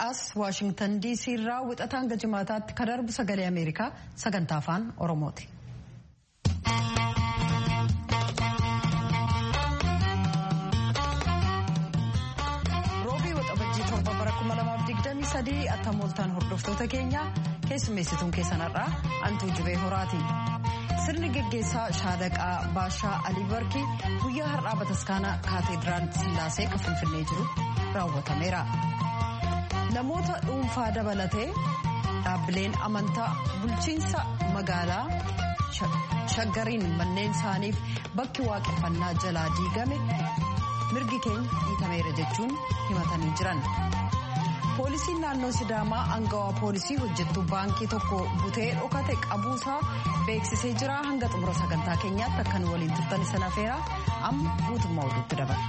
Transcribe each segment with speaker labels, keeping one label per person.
Speaker 1: as waashingtan diisii irraa wixataan hanga jimaataatti kan darbu sagalee ameerikaa sagantaa afaan oromooti. roobii waxabajjii torba bara 2023 attamooltaan hordoftoota keenya keessummeessituun keessanarraa antuu jibee horaati. sirni geggeessaa shaadaqaa baashaa alii barkii guyyaa har'aa bataskaana kaateediraal sillaasee kan finfinnee jiru raawwatameera. namoota dhuunfaa dabalatee dhaabbileen amantaa bulchiinsa magaalaa shaggariin manneen isaaniif bakki waaqeffannaa jalaa diigame mirgi keenya dhiitameera jechuun himatanii jiran. poolisiin naannoo sidaamaa angawaa poolisii hojjettuu baankii tokko butee dhokate qabuusaa beeksisee jira hanga xumura sagantaa keenyaatti akka nu waliin turtan sana afeera amma guutummaa oduutti dabala.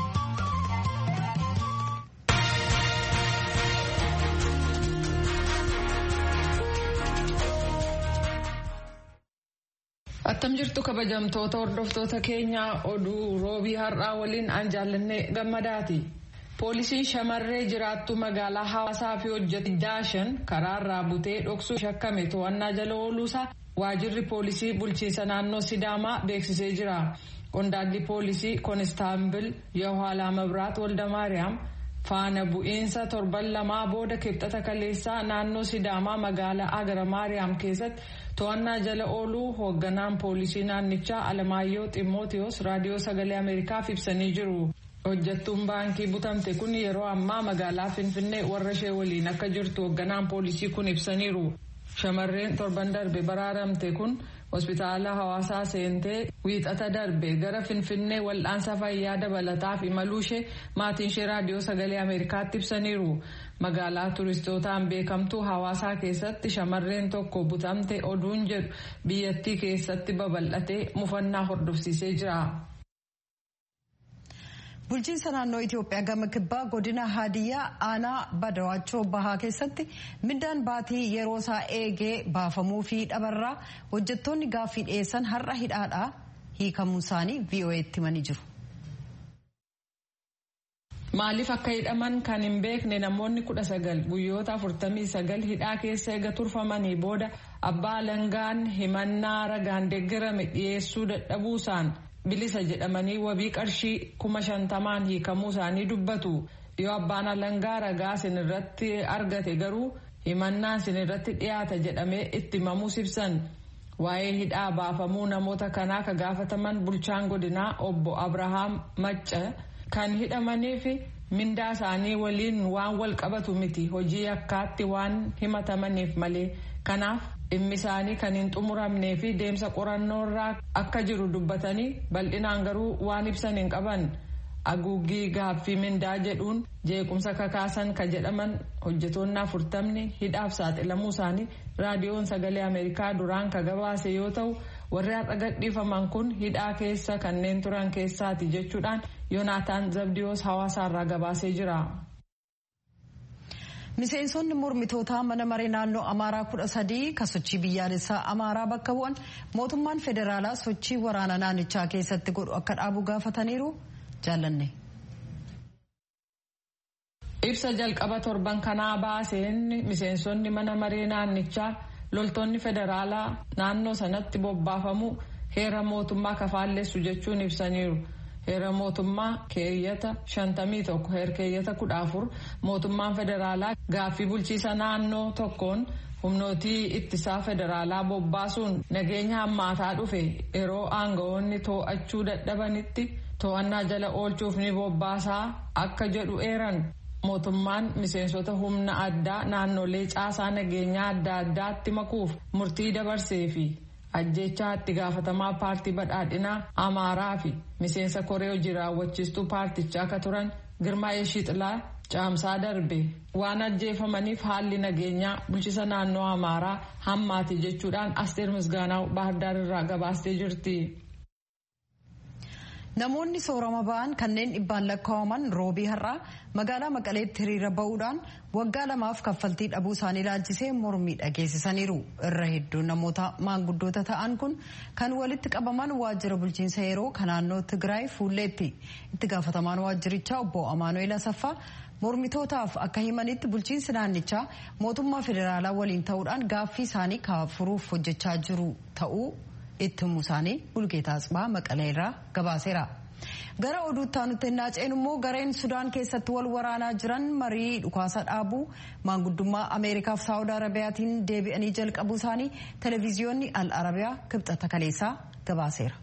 Speaker 2: attam jirtu kabajamtoota hordoftoota keenyaa oduu roobii har'aa waliin an jaallanne gammadaati. poolisiin shamarree jiraattu magaalaa hawaasaa fi hojjetu daashan karaarraa butee dhoksuu shakkame to'annaa jala ooluusaa waajirri poolisii bulchiinsa naannoo sidaamaa beeksisee jira qondaalli poolisii koonistaabil yahaalaa mabraat waldamaariyaam faana bu'iinsa torban lamaa booda kibxata kaleessaa naannoo sidaamaa magaalaa agara maariyaam keessatti to'annaa jala ooluu hoogganaan poolisii naannichaa alamaayyoo ximmootiyoos raadiyoo sagalee ameerikaaf ibsanii jiru. hojjattuun baankii butamte kun yeroo ammaa magaalaa finfinnee warra ishee waliin akka jirtu hoogganaan poolisii kun ibsaniiru shamarreen torban darbe baraaramte kun hospitaala hawaasaa seentee wiixata darbe gara finfinnee wal'aansa fayyaa dabalataaf imaluu ishee maatiin ishee raadiyoo sagalee ameerikaatti ibsaniiru magaalaa turistootaan beekamtuu hawaasaa keessatti shamarreen tokko butamte oduun jedhu biyyattii keessatti babal'atee mufannaa hordofsiisee jira.
Speaker 1: bulchiinsa naannoo itiyoophiyaa gama kibbaa godina haadiyyaa aanaa badawaachoo bahaa keessatti mindaan baatii yeroo isaa eegee baafamuu fi dhabarraa hojjettoonni gaaffii dhiyeessan har'a hidhaadhaa hiikamuu isaanii vo'eetti himanii jiru.
Speaker 2: maaliif akka hidhaman kan hin beekne namoonni kudha sagal guyyoota afurtamii sagal hidhaa keessa eega turfamanii booda abbaa alangaan himannaa ragaan deeggarame dhiyeessuu dadhabuusaan. bilisa jedhamanii wabii qarshii kuma shantamaan hiikamuu isaanii dubbatu yoo abbaan alangaa ragaa isin irratti argate garuu himannaan isin irratti dhiyaata jedhamee itti himamuus ibsan waa'ee hidhaa baafamuu namoota kanaa ka gaafataman bulchaan godinaa obbo abrahaam macca kan hidhamaniif mindaa isaanii waliin waan wal qabatu miti hojii akkaatti waan himatamaniif malee kanaaf. dhimmi isaanii kan hin xumuramnee fi deemsa qorannoo irraa akka jiru dubbatanii bal'inaan garuu waan ibsan hin qaban haguuggii gaaffii mindaa jedhuun jeequmsa kakaasan ka jedhaman hojjetoonni afurtamni hidhaaf saaxilamuu isaanii raadiyoon sagalee ameerikaa duraan ka gabaase yoo ta'u warri har'a gadhiifaman kun hidhaa keessa kanneen turan keessaati jechuudhaan yoonaataan zabdiyoos hawaasaarraa gabaasee jira.
Speaker 1: miseensonni mormitootaa mana maree naannoo amaaraa kudha sadii kan sochii biyyaalessaa amaaraa bakka bu'an mootummaan federaalaa sochii waraana naannichaa keessatti godhu akka dhaabu gaafataniiru jaallanne.
Speaker 2: ibsa jalqaba torban kanaa baaseen miseensonni mana maree naannichaa loltoonni federaalaa naannoo sanatti bobbaafamu heera mootummaa kafaallessu jechuun ibsaniiru. heera mootummaa keeyyata shantamii tokko heerkeeyyata kudha afur mootummaan federaalaa gaaffii bulchiisa naannoo tokkoon humnootii ittisaa federaalaa bobbaasuun nageenya hammaataa dhufe yeroo aangawoonni too'achuu dadhabanitti to'annaa jala oolchuuf ni bobbaasaa akka jedhu eeran mootummaan miseensota humna addaa naannolee caasaa nageenyaa adda addaatti makuuf murtii dabarsee fi ajjechaa itti gaafatamaa paartii badhaadhinaa amaaraa fi miseensa koree hojii raawwachiistuu paartichaa akka turan girmaa'ee shiixilaa caamsaa darbe waan ajjeefamaniif haalli nageenyaa bulchisa naannoo amaaraa hammaati jechuudhaan asteer misgaanaa baahirdaar irraa gabaastee jirti.
Speaker 1: Namoonni soorama ba'an kanneen dhibbaan lakkaa'aman roobii har'aa magaalaa Maqaleetti hiriira ba'uudhaan waggaa lamaaf kaffaltii dhabuu isaanii ilaalchisee mormii dhageessisaniiru. Irra hedduun namoota maanguddoota ta'an kun kan walitti qabaman waajjira bulchiinsa yeroo kan naannoo Tigraay Fuulleetti. Itti gaafatamaan waajjirichaa obbo Amaanu'eel Asaffaa mormitootaaf akka himanitti bulchiinsi naannichaa mootummaa federaalaa waliin ta'uudhaan gaaffii isaanii furuuf hojjechaa jiru ta'uu itti himuu isaanii Bulgeetaa Asbaa Maqalee irraa gabaaseera. Gara oduutti aanutti hin naaceen immoo gareen Sudaan keessatti wal waraanaa jiran marii dhukaasa dhaabuu maanguddummaa Ameerikaaf Saawud Arabiyaatiin deebi'anii jalqabuu isaanii televezyiyoonni Al Arabiyaa kibxata kaleessaa gabaaseera.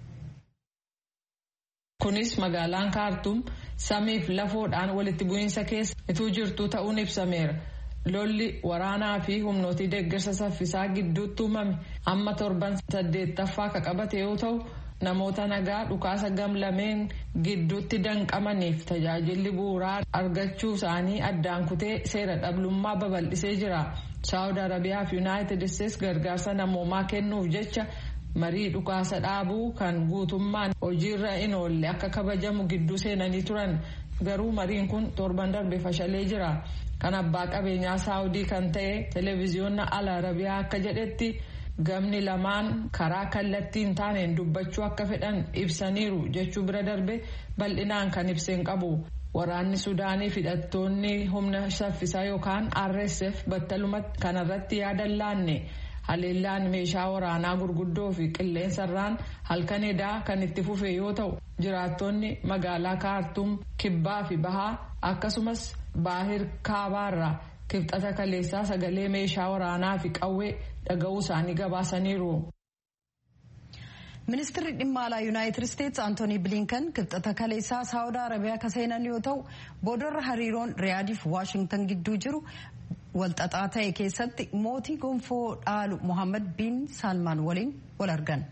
Speaker 2: Kunis magaalaan Kaartum samiif lafoodhaan walitti bu'iinsa keessa ituu jirtu ta'uun ibsameera. Lolli waraanaa fi humnootii deeggarsa saffisaa gidduutti uumame amma torban saddeettaffaa ka qabate yoo ta'u namoota nagaa dhukaasa gamlameen gidduutti danqamaniif tajaajilli bu'uuraa argachuu isaanii addaan kutee seera dhabdummaa babal'isee jira. Saawud Arabiyaa fi Yuunaayitid Isteets gargaarsa namoomaa kennuuf jecha marii dhukaasa dhaabuu kan guutummaan hojiirra hin oolle akka kabajamu gidduu seenanii turan garuu mariin kun torban darbe fashalee jira. kan abbaa qabeenyaa saawudii kan ta'e televezyiyoonni al arabiyaa akka jedhetti gamni lamaan karaa kallattiin taaneen dubbachuu akka fedhan ibsaniiru jechuu bira darbe bal'inaan kan ibseen qabu waraanni sudaanii hidhattoonni humna saffisaa yookaan rsf battalumatti kanarratti yaadan laanne haleellaan meeshaa waraanaa gurguddoo fi qilleensarraan halkan edaa kan itti fufe yoo ta'u jiraattonni magaalaa kaartum kibbaa fi bahaa akkasumas baahir kaabaarraa kibxata kaleessaa sagalee meeshaa waraanaa fi qawwee dhaga'uu isaanii gabaasaniiru.
Speaker 1: Ministeerri dhimma alaa Yuunaayitid Isteets Antoonii Bilinkan kibxata kaleessaa Saawud Arabiyaa ka seenan yoo ta'u boodarra hariiroon Riyaadiif Waashingtan gidduu jiru walxaxaa ta'e keessatti mootii gonfoo dhaalu Mohammed bin Salmaan waliin wal argan.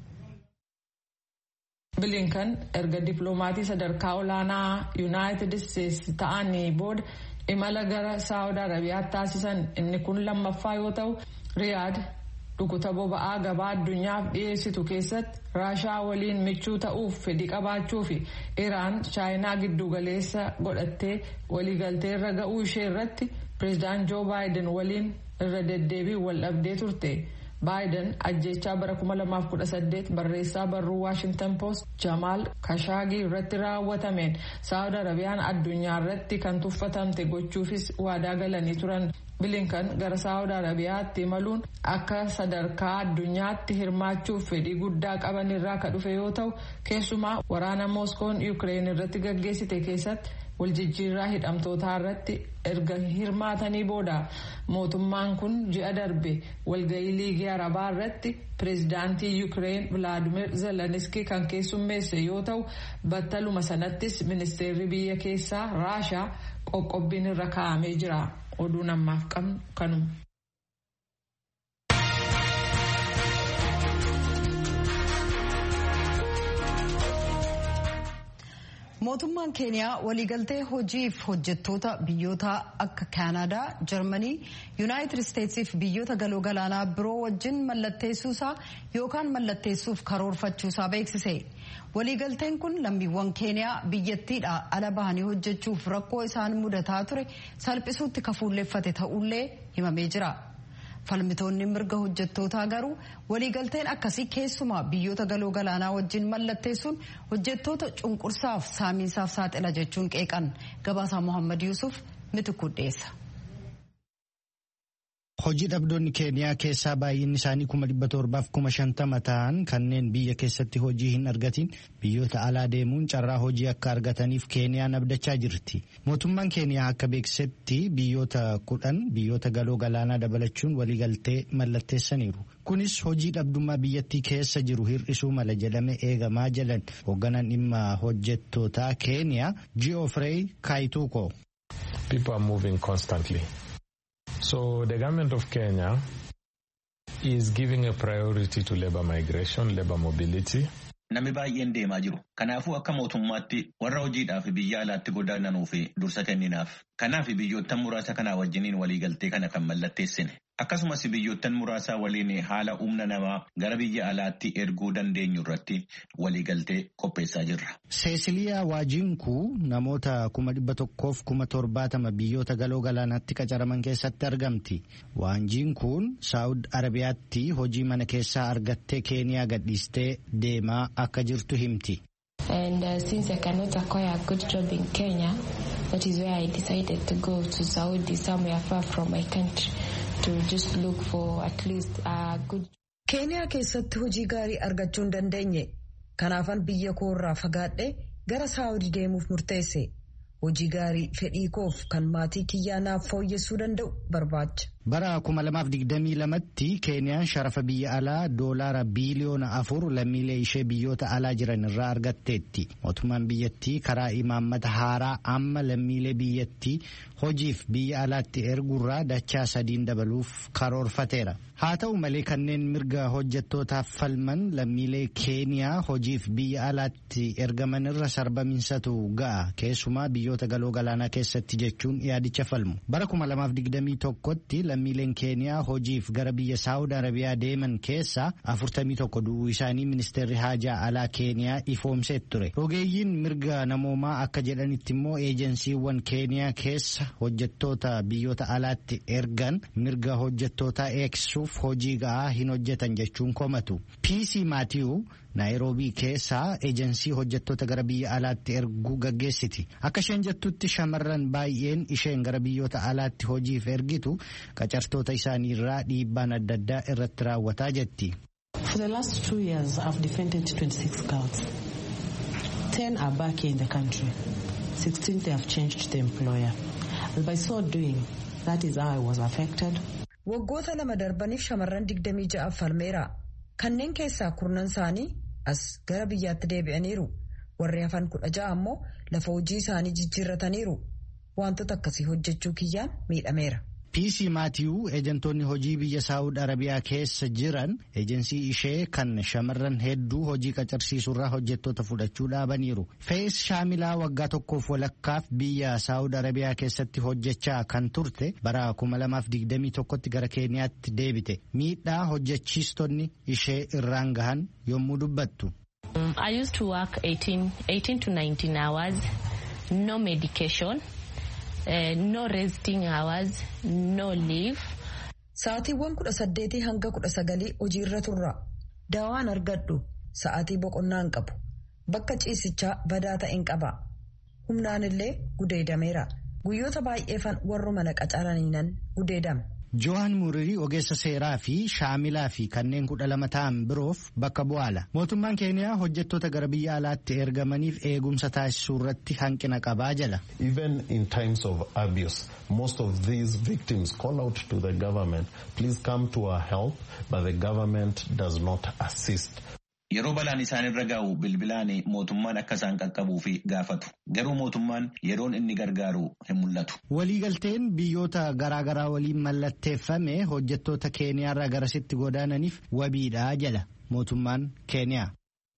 Speaker 2: bilinkan erga dippiloomatii sadarkaa olaanaa yuunaayitid isteetsi ta'anii booda imala gara saawud arabiyaatti taasisan inni kun lammaffaa yoo ta'u riyaad dhukuta boba'aa gabaa addunyaaf dhiyeessitu keessatti raashaa waliin michuu ta'uuf fedhii qabaachuu fi iraan chaayinaa giddugaleessa godhattee waliigaltee irra ga'uu ishee irratti pireezidaant joo baayiden waliin irra deddeebiin wal dhabdee turte. baayiden ajjechaa bara 2018 barreessaa barruu waashingtan poost jamaal kashaagii irratti raawwatameen saawud arabiyaan addunyaa irratti kan tuffatamte gochuufis waadaa galanii turan bilinkan gara saawud arabiyaatti imaluun akka sadarkaa addunyaatti hirmaachuuf fedhii guddaa qaban irraa ka dhufe yoo ta'u keessumaa waraana mooskoon yuukireen irratti gaggeessite keessatti waljijjiirraa hidhamtootaa irratti erga hirmaatanii booda mootummaan kun ji'a darbe walga'ii liigii arabaa irratti pireezidaantii yuukireen vilaadimir zeleniski kan keessummeesse yoo ta'u battaluma sanattis ministeerri biyya keessaa raashaa qoqqobbiin irra kaa'amee jira oduun ammaaf qabnu kanuma.
Speaker 1: mootummaan keeniyaa waliigaltee hojiif hojjettoota biyyoota akka kaanadaa jarmanii yuunaayitid isteetsiif biyyoota galoo galaanaa biroo wajjin mallatteessuusaa yookaan mallatteessuuf karoorfachuusaa beeksise waliigalteen kun lammiiwwan keeniyaa biyyattiidha ala bahanii hojjechuuf rakkoo isaan mudataa ture salphisuutti kafuulleeffate ta'ullee himamee jira. falmitoonni mirga hojjettootaa garuu waliigalteen akkasii keessumaa biyyoota galoo galaanaa wajjin mallatteessuun hojjettoota cunqursaaf saamiinsaaf saaxila jechuun qeeqan gabaasaa mohammad yuusuf mitikuu dhiyeessa.
Speaker 3: Hojii dhabdoonni keeniyaa keessaa baay'inni isaanii kuma dhibba torbaaf kuma shantama ta'an kanneen biyya keessatti hojii hin argatin biyyoota alaa deemuun carraa hojii akka argataniif keeniyaan abdachaa jirti. Mootummaan keeniyaa akka beeksisetti biyyoota kudhan biyyoota galoo galaanaa dabalachuun waliigaltee mallatteessaniiru. Kunis hojii dhabdummaa biyyattii keessa jiru hir'isuu mala jedhame eegamaa jedhan hoogganaan dhimma hojjettootaa keeniyaa Geoffrey Kaituko.
Speaker 4: People are moving constantly. So the government of Kenya is giving a priority to labor migration, labor mobility.
Speaker 5: Namni baay'een deemaa jiru. Kanaafuu akka mootummaatti warra hojiidhaaf biyya alaatti godaananuu fi dursa kenninaaf. Kanaaf biyyoota muraasa kanaa wajjiniin waliigaltee kana kan mallatteessine. akkasumas biyyoottan muraasaa waliin haala humna namaa gara biyya alaatti erguu dandeenyu irratti waliigaltee qopheessaa jirra.
Speaker 3: Seesiliyaa Waajinkuu namoota kuma dhibba tokkoof kuma torbaatama biyyoota galoo galaanaatti qacaraman keessatti argamti. Waajiinkuun Saa'ud Arabiyaatti hojii mana keessaa argattee Keeniyaa gadhiistee deemaa akka jirtu himti.
Speaker 6: And uh, since I cannot acquire a good job in Kenya, that is where I decided to go to Saudi, somewhere far from my country, to just look for at least a good.
Speaker 1: Keeniyaa keessatti hojii gaarii argachuu hin dandeenye. Kanaafan biyya koorraa fagaadhe gara Saawudii deemuuf murteesse. Hojii gaarii fedhii koof kan maatii kiyyaa naaf fooyyessuu danda'u barbaacha.
Speaker 3: Bara 2022tti Keeniyaan sharafa biyya alaa doolaara biiliyoona afur lammiilee ishee biyyoota alaa jiran irraa argatteetti. Mootummaan biyyattii karaa imaammata haaraa amma lammiilee biyyattii hojiif biyya alaatti erguurraa dachaa sadiin dabaluuf karoorfateera. Haa ta'u malee kanneen mirga hojjettootaaf falman lammiilee Keeniyaa hojiif biyya alaatti ergaman irra sarbamiinsatu ga'a keessumaa biyyoota galoo galaanaa keessatti jechuun yaadicha falmu. Bara 2021tti lammiileen Keeniyaa hojiif gara biyya Saawud Arabiyaa deeman keessaa 41 du'uu isaanii ministeerri haajaa alaa Keeniyaa ifoomsee ture. Rogeeyyiin mirga namoomaa akka jedhanitti immoo eejensiiwwan Keeniyaa keessa hojjettoota biyyoota alaatti ergan mirga hojjettootaa eegsisuuf hojii ga'aa hin hojjetan jechuun komatu. PC Maatiyuu naayiroobii keessaa eejensii hojjettoota gara biyya alaatti erguu gaggeessiti. Akka isheen jettutti shamarran baay'een isheen gara biyyoota alaatti hojiif ergitu qacartoota isaanii irraa dhiibbaan adda addaa irratti raawwataa jetti.
Speaker 7: For the last two years, I've defended 26 girls. 10 are back here in the country. 16 they have changed the employer. And by so doing, that is how I was affected.
Speaker 1: Waggoota lama darbaniif shamarran 26 falmeera. Kanneen keessaa kurnan isaanii as gara biyyaatti deebi'aniiru. Warri hafan kudha ja'a ammoo lafa hojii isaanii jijjiirrataniiru. Wantoota akkasii hojjechuu kiyyaan miidhameera.
Speaker 3: PC Maatiyuu eejantoonni hojii biyya Saawud Arabiyaa keessa jiran eejensii ishee kan shamarran hedduu hojii qacarsiisurraa hojjettoota fudhachuu dhaabaniiru. Fees Shaamilaa waggaa tokkoof walakkaaf biyya Saawud Arabiyaa keessatti hojjechaa kan turte bara 2021tti gara Keeniyaatti deebite. Miidhaa hojjechiistonni ishee irraan gahan yommuu dubbattu.
Speaker 6: I used to work 18, 18 to 19 hours, no medication. Uh, no resting hours, no leave.
Speaker 1: Sa'aatiiwwan kudha saddeetii hanga kudha sagalii hojiirra turra. Daawaan argadhu sa'aatii boqonnaa hin qabu. Bakka ciisichaa badaa ta'e hin qaba. Humnaan illee gudeedameera. Guyyoota baay'eefan warra mana qacaraniinan gudeedame.
Speaker 3: Johan Muririi ogeessa seeraa fi shaamilaa fi kanneen kudha lama ta'an biroof bakka bu'aala. Mootummaan Keeniyaa hojjettoota gara biyya alaatti ergamaniif eegumsa taasisuu irratti hanqina qabaa jala.
Speaker 8: Even in times of abuse, most of these victims call out to the government, please come to our help, but the government does not assist.
Speaker 5: Yeroo balaan isaan irra gahu bilbilaan mootummaan akka isaan qaqqabuu fi gaafatu. Garuu mootummaan yeroon inni gargaaru hin mul'atu.
Speaker 3: Waliigalteen biyyoota garaagaraa waliin mallatteeffame hojjettoota Keeniyaarraa garasitti godaananiif wabiidhaa jala mootummaan Keeniyaa.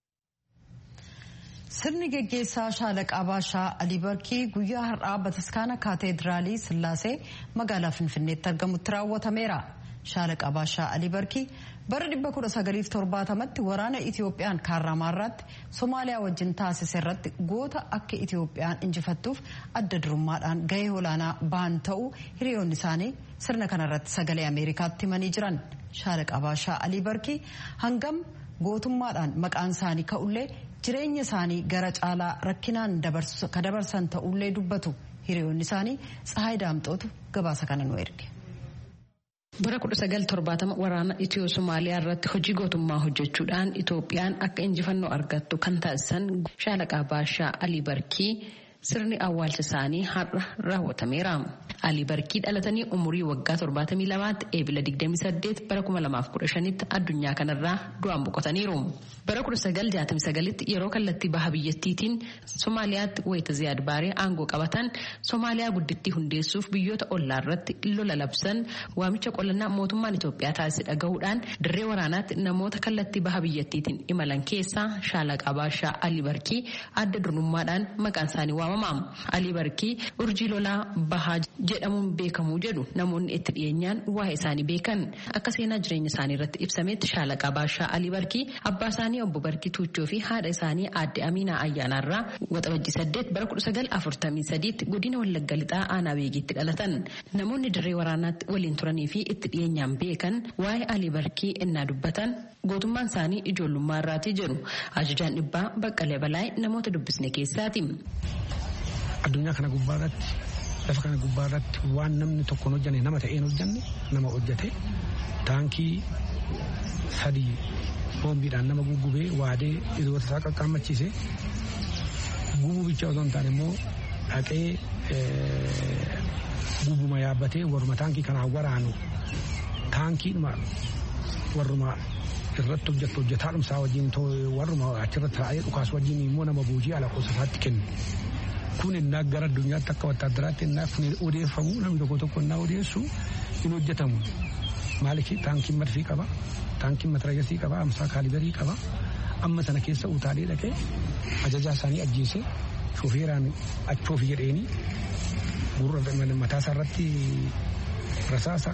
Speaker 1: Sirni geggeessaa shaalaqaa baashaa Alii Barkii guyyaa har'aa bataskaana kaateediraalii Sillaasee magaalaa Finfinneetti argamutti raawwatameera. Shaalaqaa baashaa Alii Barkii bara 1970tti waraana Itiyoophiyaan kaarramaarraatti Somaaliyaa wajjin taasise irratti goota akka Itiyoophiyaan injifattuuf adda durummaadhaan gahee olaanaa ba'an ta'uu hiriyoonni isaanii sirna kanarratti sagalee Ameerikaatti himanii jiran. Shaalaqaa baashaa Alii Barkii hangam gootummaadhaan maqaan isaanii ka'ullee jireenya isaanii gara caalaa rakkinaan ka dabarsan ta'ullee dubbatu hiriyoonni isaanii Tsahaay Daamxootu gabaasa kana nu erge.
Speaker 9: Bara 1970 waraana Itiyoo Somaaliyaa irratti hojii gootummaa hojjechuudhaan Itoophiyaan akka injifannoo argattu kan taasisan shaalaqaa baashaa Alii Barkii sirni awwaalcha isaanii har'a raawwatameera. Alii Barkii dhalatanii umurii waggaa 72tti eebila 28 bara 2015tti addunyaa kanarraa du'aan boqotaniiru. Bara 1969tti yeroo kallattii baha biyyattiitiin Somaaliyaatti wayita Ziyaad Baaree aangoo qabatan Somaaliyaa guddittii hundeessuuf biyyoota ollaa irratti lola labsan waamicha qolannaa mootummaan Itoophiyaa taasise dhagahuudhaan dirree waraanaatti namoota kallattii baha biyyattiitiin imalan keessaa shaalaqaa baashaa Alii Barkii adda durummaadhaan maqaan isaanii waamama. Alii Barkii urjii lolaa bahaa jedhamuun beekamu jedhu namoonni itti dhiyeenyaan waa'ee isaanii beekan akka seenaa jireenya isaanii irratti ibsametti shaalaqaa baashaa alii barkii abbaa isaanii obbo barkii tuuchoo fi haadha isaanii aadde amiinaa ayyaanaarraa waxabajjii saddeet bara kudha sagal afurtamii sadiitti godina wallagga lixaa aanaa beegiitti dhalatan namoonni dirree waraanaatti waliin turanii fi itti dhiyeenyaan beekan waa'ee alii barkii innaa dubbatan gootummaan isaanii ijoollummaa irraatii jedhu ajajaan dhibbaa baqqalee balaay namoota dubbisne keessaati.
Speaker 10: addunyaa kana gubbaa irratti lafa kana gubbaa irratti waan namni tokko hin hojjanne nama ta'een hojjanne nama hojjate taankii sadii boombiidhaan nama guggubee waadee hiriyoota isaa qaqqaammachiise gubuu bicha osoo hin taane immoo dhaqee gubuma yaabbatee warruma taankii kanaan waraanu taankiidhuma warruma irratti hojjettu hojjetaadhumsaa wajjin warruma achirratti taa'ee dhukaas wajjin immoo nama boojii ala qosasaatti kennu. kun innaa gara addunyaatti akka wattaadaraatti innaa kun odeeffamu namni tokko tokko innaa odeessu hin hojjetamu. Maaliif taankiin marfii qaba, taankiin mataragasii qaba, amsaa kaalibarii qaba. Amma sana keessa utaalee dhaqee ajajaa isaanii ajjeese shofeeraan achoofi jedheeni gurra mataasaa irratti rasaasa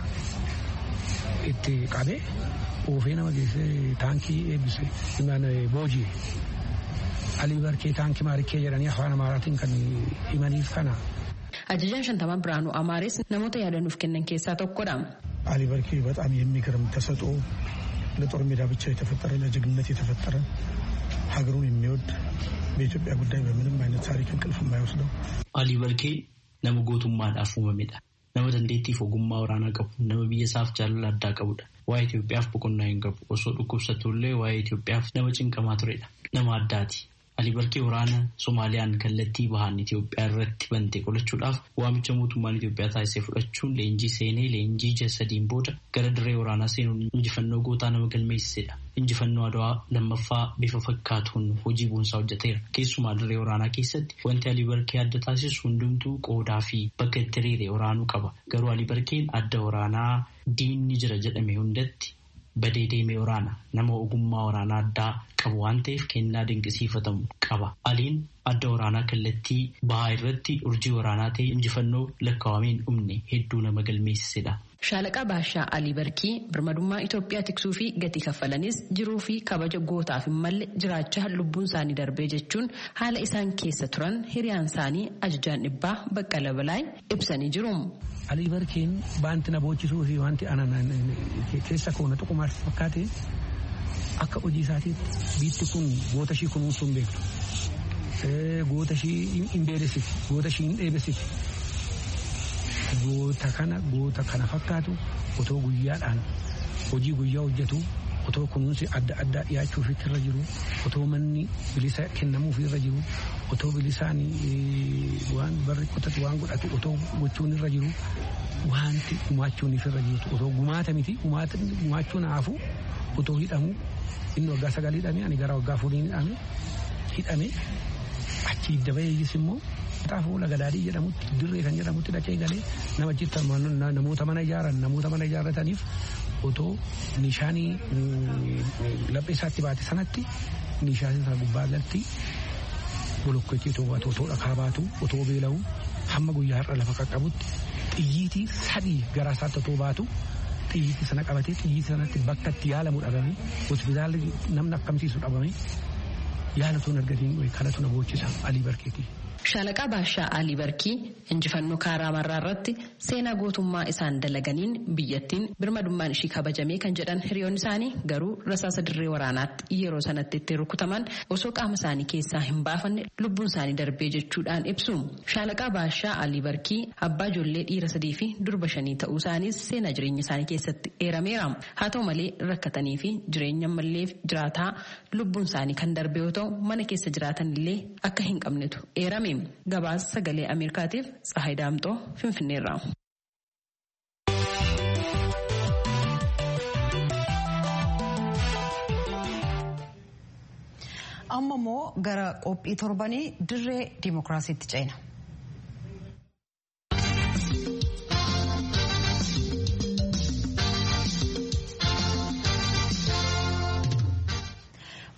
Speaker 10: itti qabee oofee nama geessee taankii eebbise boojii. alii barkee taankii maarikkee jedhanii afaan amaaraatiin kan himaniif kana.
Speaker 9: Ajajaan shantamaa Biraanuu Amaares namoota yaadanuuf kennan keessaa tokkodha.
Speaker 10: አሊ በርኬ በጣም የሚገርም ተሰጥኦ ለጦር ሜዳ ብቻ የተፈጠረ ለጀግንነት የተፈጠረ ሀገሩን የሚወድ በኢትዮጵያ ጉዳይ በምንም አይነት ታሪክ እንቅልፍ የማይወስደው
Speaker 11: አሊ በርኬ nama gootummaadhaaf uumamedha. Nama dandeettiif ogummaa waraanaa qabu, nama biyya isaaf jaalala addaa qabudha. Waa'ee Itoophiyaaf boqonnaa hin qabu. Osoo dhukkubsatullee waa'ee Itoophiyaaf nama cinqamaa turedha. Nama addaati. Ali Barkee waraana Somaaliyaan kallattii bahaan Itoophiyaa irratti bante qolachuudhaaf waamicha mootummaan Itoophiyaa taasisee fudhachuun leenjii seenee leenjii ji'a sadiin booda gara dirree waraanaa seenuun injifannoo gootaa nama galmeessisedha. Injifannoo Adawaa lammaffaa bifa fakkaatuun hojii boonsaa hojjeteera. Keessumaa dirree waraanaa keessatti wanti Ali Barkee adda taasisu hundumtuu qoodaa fi bakka itti hiriire waraanuu qaba. Garuu Ali Barkeen adda waraanaa diinni jira jedhame hundatti badee deemee waraana nama ogummaa waraanaa addaa qabu waan ta'eef kennaa dinqisiifatamu qaba. Aliin adda waraanaa kallattii bahaa irratti urjii waraanaa ta'e injifannoo lakkaawameen dhumne hedduu nama galmeessisedha.
Speaker 9: Shaalaqaa Baashaa Alii Barkii birmadummaa Itoophiyaa tiksuu fi gatii kaffalanis jiruu fi kabaja gootaaf hin malle jiraachaa lubbuun isaanii darbee jechuun haala isaan keessa turan hiriyaan isaanii ajajaan dhibbaa baqqala balaay ibsanii jiru.
Speaker 10: Alii Barkeen baanti na boochisuu fi wanti keessa koona tuqumaaf fakkaate akka hojii isaatiitti biitti kun goota ishii kunuunsuu hin beektu. Goota ishii hin beelessiti. Goota ishii hin dheebessiti. Goota kana goota kana fakkaatu otoo guyyaadhaan hojii guyyaa hojjetu otoo kunuunsi adda addaa dhiyaachuuf irra jiru otoo manni bilisa kennamuuf irra jiru otoo bilisaan waan barri qotatu waan godhatu otoo gochuun irra jiru wanti gumaachuuniif irra jirtu otoo gumaata miti gumaachuun haafu otoo hidhamu inni waggaa sagal hidhame ani gara waggaa afurii hidhame hidhame achi hidda baheeyis immoo Kanaafuu lagadaadhii jedhamutti dirree kan jedhamutti dhaqee galee nama jirtan namoota mana ijaaran namoota mana ijaarrataniif otoo nishaanii laphee isaatti baate sanatti nishaan isaa gubbaa galatti bolokkeetti otoo baatu otoo dhakaa baatu otoo beela'u hamma guyyaa har'a lafa qaqqabutti xiyyiitii sadii garaa isaatti otoo baatu xiyyiitii sana qabatee xiyyiitii sanatti bakka itti yaalamu dhabame hospitaalli namni akkamsiisu dhabame yaala tun argatiin kanatu na boochisa alii barkeetii.
Speaker 9: Shaalaqaa Baashaa Alii Barkii injifannoo kaaraa marraa irratti seenaa gootummaa isaan dalaganiin biyyattiin birmadummaan ishii kabajamee kan jedhan hiriyoonni isaanii garuu rasaasa dirree waraanaatti yeroo sanatti itti rukutaman osoo qaama isaanii keessaa hin baafanne lubbuun isaanii darbee jechuudhaan ibsu. Shaalaqaa Baashaa Alii Barkii abbaa ijoollee dhiira sadii fi durba shanii ta'uu isaaniis seenaa jireenya isaanii keessatti eerameera. Haa ta'u malee rakkatanii fi jireenya mallee jiraataa lubbuun isaanii kan darbe yoo ta'u mana keessa jiraatan illee akka hin qabnetu eerame. gabaasa sagalee ameerikaatiif tsahayi daamxoo finfinneerraa.
Speaker 1: amma immoo gara qophii torbanii dirree diimokiraasiitti ceena.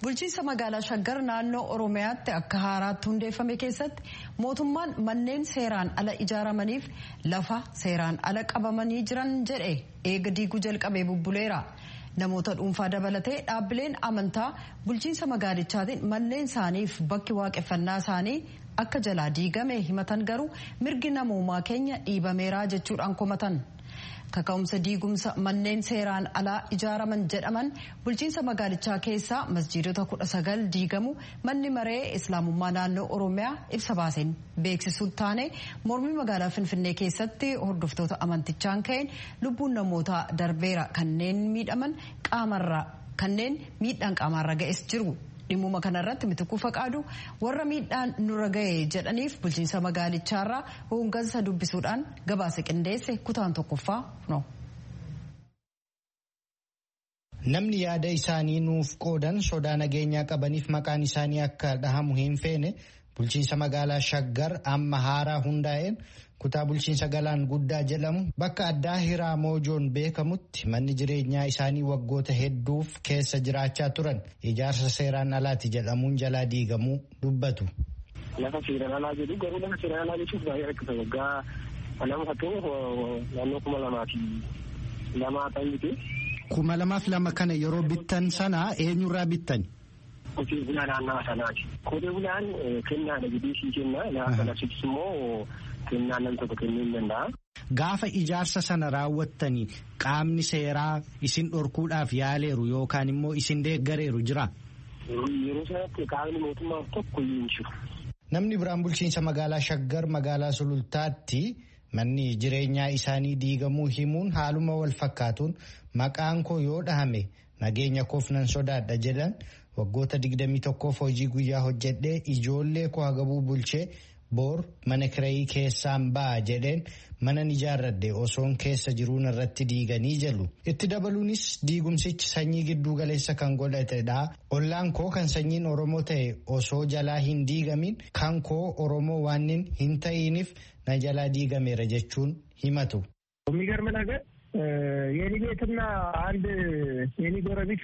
Speaker 1: bulchiinsa magaalaa shaggar naannoo oromiyaatti akka haaraatti hundeeffame keessatti mootummaan manneen seeraan ala ijaaramaniif lafa seeraan ala qabamanii jiran jedhe eega diiguu jalqabee bubbuleera. namoota dhuunfaa dabalatee dhaabbileen amantaa bulchiinsa magaalichaatiin manneen isaaniif bakki waaqeffannaa isaanii akka jalaa diigame himatan garuu mirgi namoomaa keenya dhiibameeraa jechuudhaan komatan. kaka'umsa diigumsa manneen seeraan alaa ijaaraman jedhaman bulchiinsa magaalichaa keessaa masjiidota kudha sagal diigamu manni maree islaamummaa naannoo oromiyaa ibsa baaseen beeksisuu taane mormii magaalaa finfinnee keessatti hordoftoota amantichaan ka'een lubbuun namootaa darbeera kanneen miidhaman qaamarra kanneen miidhaan qaamarra ga'es jiru. dhimmuma kanarratti mitikuu faqaadu warra miidhaan nurra ga'e jedhaniif bulchiinsa magaalichaarraa hooggansa dubbisuudhaan gabaasa qindeesse kutaan tokkoffaa no.
Speaker 3: Namni yaada isaanii nuuf qoodan sodaa nageenyaa qabaniif maqaan isaanii akka dhahamu hin feene bulchiinsa magaalaa Shaggar amma haaraa hundaa'een kutaa bulchiinsa galaan guddaa jedhamu bakka addaa hiraa moojoon beekamutti manni jireenyaa isaanii waggoota hedduuf keessa jiraachaa turan ijaarsa seeraan alaati jedhamuun jalaa diigamuu dubbatu.
Speaker 12: Lafa seeraan alaa jedhu garuu lafa seeraan alaa jechuuf baay'ee rakkisa waggaa nama fakkeenyaaf naannoo kuma lamaa fi lamaa ta'an miti.
Speaker 3: Kuma lamaaf lama kana yeroo bittan sana eenyurraa bittan?
Speaker 12: Qotee bulaa naannawaa sanaati. Qotee bulaan kennaadha jedhee sii kenna. Lafa kanattis immoo kennaa nam tokko kennuu hin danda'a.
Speaker 3: Gaafa ijaarsa sana raawwattanii qaamni seeraa isin dhorkuudhaaf yaaleeru yookaan immoo isin deeggareeru jira?
Speaker 12: Yeroo sanatti qaamni mootummaa tokko hin jiru.
Speaker 3: Namni biraan bulchiinsa magaalaa Shaggar magaalaa Sulultaatti manni jireenyaa isaanii diigamuu himuun haaluma wal fakkaatuun maqaan koo yoo dhahame nageenya koof nan sodaadha jedhan waggoota 21f hojii guyyaa hojjedhee ijoollee koo hagabuu bulchee boor mana kirayii keessaan ba'a jedheen manan ijaarradhe osoon keessa jiruun irratti diiganii jedhu itti dabaluunis diigumsichi sanyii gidduu galeessa kan godhatedha ollaan koo kan sanyiin oromoo ta'e osoo jalaa hin diigamin kan koo oromoo waan hin ta'iniif na jalaa diigameera jechuun himatu.
Speaker 12: የሚገርም ነገር የኔ ቤትና አንድ የኔ ጎረቤት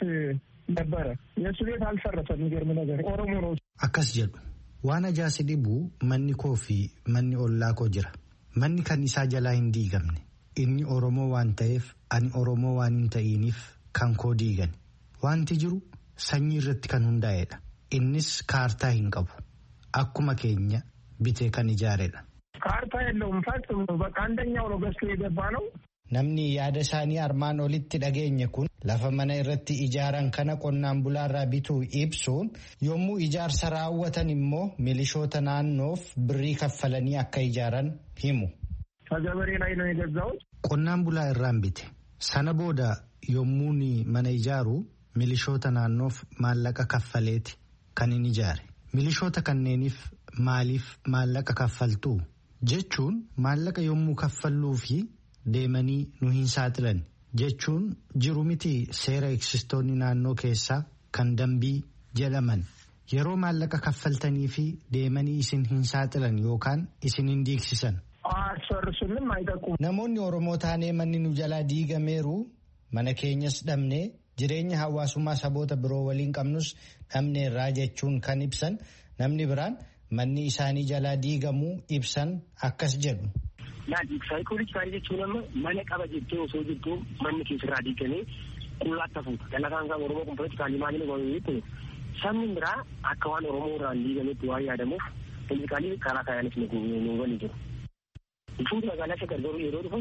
Speaker 12: ነበረ የእሱ ቤት አልፈረሰም። የሚገርም ነገር ኦሮሞ ነው።
Speaker 3: akkas jedhu waan ajaa'ibsi dhibu manni koo fi manni ollaa koo jira manni kan isaa jalaa hin diigamne inni oromoo waan ta'eef ani oromoo waan hin ta'iniif kan koo diigan wanti jiru sanyii irratti kan hundaa'edha innis kaartaa hin qabu akkuma keenya bitee kan ijaaredha.
Speaker 12: ካርታ የለውም ፈጽሞ በቃ አንደኛው ነው ገዝቶ የገባ ነው።
Speaker 3: Namni yaada isaanii armaan olitti dhageenye kun lafa mana irratti ijaaran kana qonnaan bulaarraa bituu ibsuun yommuu ijaarsa raawwatan immoo milishoota naannoof birrii kaffalanii akka ijaaran himu.
Speaker 12: ከገበሬ ላይ ነው የገዛሁት።
Speaker 3: Qonnaan bulaa irraan bite. Sana booda yommuu mana ijaaru milishoota naannoof maallaqa kaffaleeti kan inni ijaare. Milishoota kanneeniif maaliif maallaqa kaffaltuu? Jechuun maallaqa yommuu kaffalluu fi deemanii nu hin saaxilan jechuun jiru miti seera eegsistoonni naannoo keessaa kan dambii jedhaman yeroo maallaqa kaffaltanii fi deemanii isin hin saaxilan yookaan isin hin diigsisan.
Speaker 12: አያስፈርሱንም፣ አይጠቁም።
Speaker 3: Namoonni Oromoo taanee manni nu jalaa diigameeru mana keenyas dhabnee jireenya hawaasummaa saboota biroo waliin qabnus dhabneerraa jechuun kan ibsan namni biraan manni isaanii jalaa diigamuu ibsan akkas jedhu.
Speaker 12: Laati saayikoolojii jechuun amma mana qaba jettee osoo jirtu manni keessarraa diigamee qullaatti hafuuta. Dalagaan kan Oromoo kun politikaalii maaliin godhamu sabni biraa akka waan Oromoo irraan diigametti waan yaadamuuf politikaalii karaa kaayaanis nu waliin jiru. Fuuldura magaalaa isa gargaaru yeroo dhufu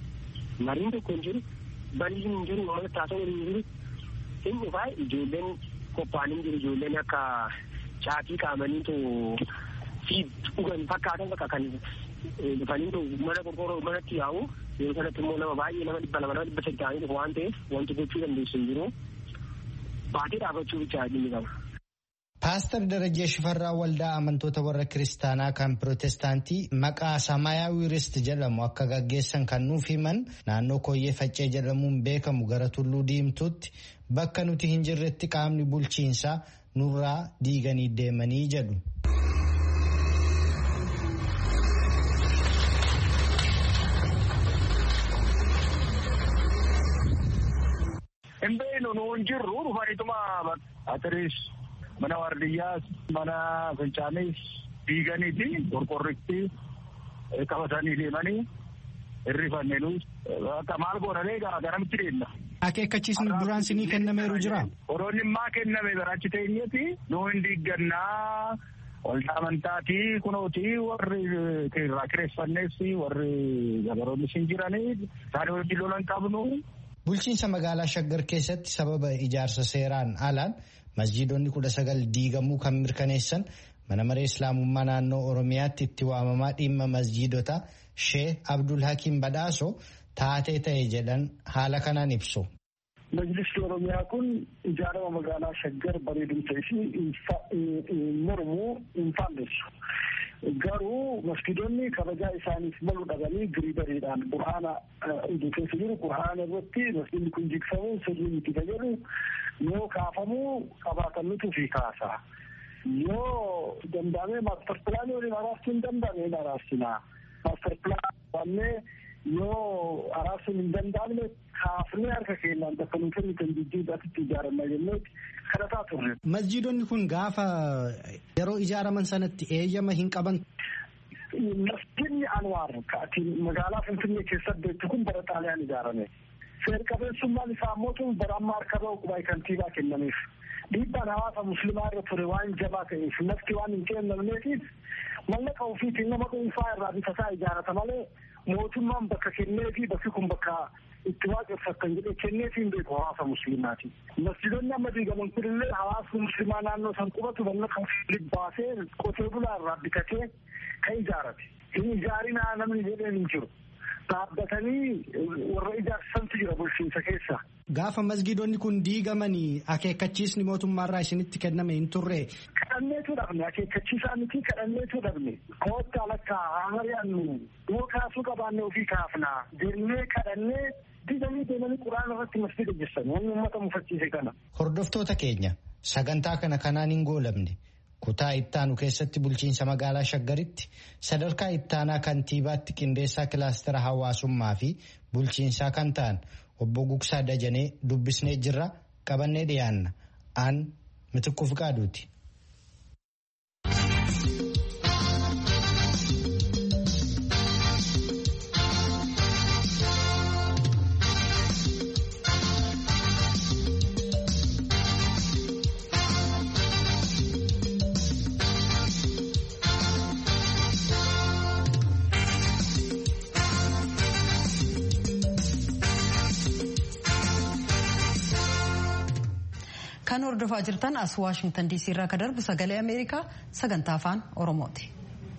Speaker 12: mariin tokko hin jiru balli hin jiru uummata taasoo hin jiru hin dhufaa ijoolleen qophaa'anii hin jiru ijoolleen akka caatii qaamaniitu fi dhugan fakkaatan bakka kan dhufanii mana qorqoorroo manatti yaa'u yeroo sanatti immoo nama baay'ee nama dhibba lama nama dhibba sadii ta'anii dhufu waan ta'eef wanti gochuu dandeessu hin jiru baatee dhaabachuu bicha adii qaba.
Speaker 3: Paastar Darajee Shifarraa waldaa amantoota warra kiristaanaa kan pirootestaantii maqaa Samaayaawii Rist jedhamu akka gaggeessan kan nuuf himan naannoo Kooyyee Faccee jedhamuun beekamu gara Tulluu Diimtuutti bakka nuti hin jirretti qaamni bulchiinsaa nurraa diiganii deemanii jedhu.
Speaker 12: Hin beeknu nu hin jirru dhufaniituma atiris
Speaker 13: mana waardiyyaas mana fincaaniis diiganii fi qorqorritti qabatanii deemanii hirrifanneenus akka maal goonanii garamitti deemna.
Speaker 3: Akeekkachiisni duraan sinii kennameeru jira.
Speaker 13: Horoonni maa kenname barachi teenyeeti nuu hin diiggannaa waldaa amantaati kunooti warri irraa kireeffannees warri gabaroonnis hin jiranii isaanii wajjin lolan qabnu.
Speaker 3: Bulchiinsa magaalaa Shaggar keessatti sababa ijaarsa seeraan alaan masjiidonni kudha sagal diigamuu kan mirkaneessan mana maree islaamummaa naannoo Oromiyaatti itti waamamaa dhimma masjiidota Shee Abdul Hakiim Badhaasoo taatee ta'e jedhan haala kanaan ibsu.
Speaker 14: Majlisni Oromiyaa kun ijaarama magaalaa Shaggar bareedumsa ishii mormuu hin faalleessu. Garuu masjidonni kabajaa isaaniif malu dhabanii giriidariidhaan qur'aana iddoo keessa jiru qur'aana irratti masjidni kun jigsamuu sirriin itti fayyadu yoo kaafamuu qabaatannutu fi kaasa. Yoo danda'amee maastar pilaanii waliin araarsuun hin danda'ame hin araarsinaa. Maastar pilaan wannee yoo araarsuun hin danda'amne kaafnee harka keenyaan bakka nuti kennu kan jijjiirraatti ijaaranna jennee kadhataa turre.
Speaker 3: Masjiidonni kun gaafa yeroo ijaaraman sanatti eeyyama hin qaban.
Speaker 14: Masjidni Anwaar magaalaa Finfinnee keessatti beektu kun bara xaaliyaan ijaarame. Seer qabeessummaan isaa ammoo bara ammaa harka bahu qubaa kantiibaa kennameef. Dhiibbaan hawaasa musliimaa irra ture waan jabaa ta'eef lafti waan hin kennamneetiif mallaqa ofiitiin nama dhuunfaa irraa bitasaa ijaarata malee mootummaan bakka kennee fi bakki kun bakka itti waaqeffatan jedhee kenneefi hin beeku hawaasa musliimaati. Masjidonni amma diigaman kunillee hawaasni musliimaa naannoo san qubatu mallaqa ofii baasee qotee bulaa irraa bitatee kan ijaarate. Hin ijaarinaa namni jedheen hin jiru. Dhaabbatanii warra ijaarsantu jira bulchiinsa keessa.
Speaker 3: Gaafa masjidonni kun diigamanii akeekkachiisni mootummaarraa isinitti kenname hin turre.
Speaker 14: Kadhanneetu dhabne akeekkachiisaa miti kadhanneetu dhabne koottaa lakkaa hamari'annu yoo kaasuu qabaanne ofii kaafnaa jennee kadhannee diiganii deemanii quraana irratti masjida jessan wanni uummata mufachiise kana.
Speaker 3: Hordoftoota keenya sagantaa kana kanaan hin goolamne kutaa ittaanu keessatti bulchiinsa magaalaa shaggaritti sadarkaa ittaanaa kantiibaatti qindeessaa kilaastera hawaasummaa fi bulchiinsaa kan ta'an obbo Gugsaa Dajanee dubbisnee jirra qabannee dhiyaanna aan mitikkuuf qaaduuti.
Speaker 1: Kan hordofaa jirtan as Waashingtan DC irraa kan darbu sagalee Ameerikaa sagantaa afaan Oromooti.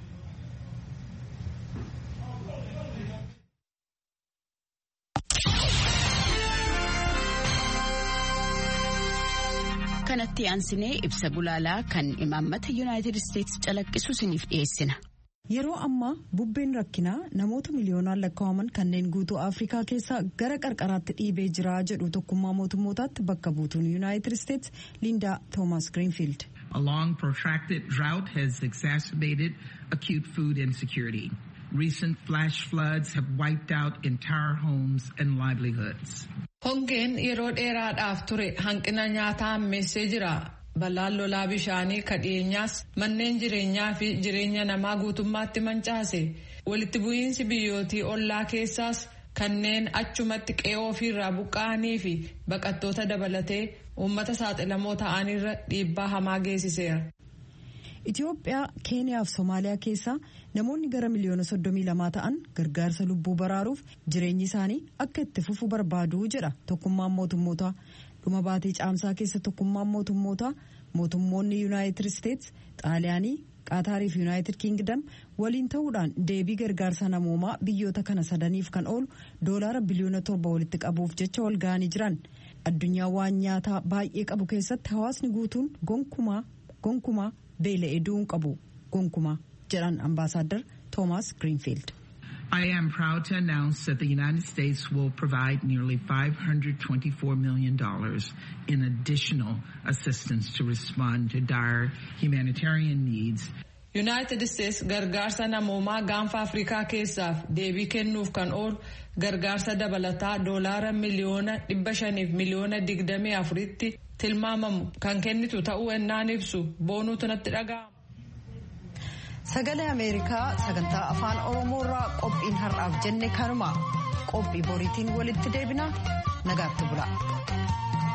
Speaker 15: Kanatti aansinee ibsa gulaalaa kan imaammata Yuunaayitid Isteetsi calaqqisu isiniif dhiyeessina.
Speaker 1: Yeroo ammaa bubbeen rakkinaa namoota miliyoonaan lakkaa'aman kanneen guutuu Afrikaa keessaa gara qarqaraatti dhiibee jira jedhu tokkummaa mootummootaatti bakka buutuun Yuunaayitid Isteetsi Lindaa Toomas Greenfield.
Speaker 16: A long protracted drought has exacerbated acute food insecurity. Recent flash floods have wiped out entire homes and livelihoods.
Speaker 2: Hongeen yeroo dheeraadhaaf ture hanqina nyaataa hammeessee jira. Balaan lolaa bishaanii kadheenyaas manneen jireenyaa fi jireenya namaa guutummaatti mancaase. Walitti bu'iinsi biyyootii ollaa keessaas kanneen achumatti qe'oo ofiirraa buqqa'anii fi baqattoota dabalatee uummata saaxilamoo ta'anirra dhiibbaa hamaa geessiseera.
Speaker 1: Itoophiyaa, Keeniyaa fi Somaaliyaa keessaa namoonni gara miliyoona soddomii lamaa ta'an gargaarsa lubbuu baraaruuf jireenyi isaanii akka itti fufu barbaadu jedha tokkummaan mootummootaa. Dhuma baatii caamsaa keessa tokkummaan mootummootaa mootummoonni Yuunaayitid Isteets, Xaaliyaanii, Qaataarii fi Yuunaayitid Kingdam waliin ta'uudhaan deebii gargaarsa namoomaa biyyoota kana sadaniif kan oolu doolaara biliyoona torba walitti qabuuf jecha wal ga'anii jiran. Addunyaa waan nyaataa baay'ee qabu keessatti hawaasni guutuun gonkumaa gonkumaa beela'ee du'uu qabu gonkumaa jedhan ambaasaaddar Toomaas Greenfield.
Speaker 16: I am proud to announce that the United States will provide nearly $524 million in additional assistance to respond to dire humanitarian needs.
Speaker 2: United States gargaarsa namoomaa gaanfa Afrikaa keessaaf deebii kennuuf kan oolu gargaarsa dabalataa doolaara miliyoona dhibba shaniif miliyoona digdamii afuritti tilmaamamu kan kennitu ta'uu ennaan ibsu boonuutu natti dhaga'ama.
Speaker 1: Sagalee Ameerikaa sagantaa afaan Oromoo irraa qophiin har'aaf jenne kanuma qophii boriitiin walitti deebina nagaatti bula.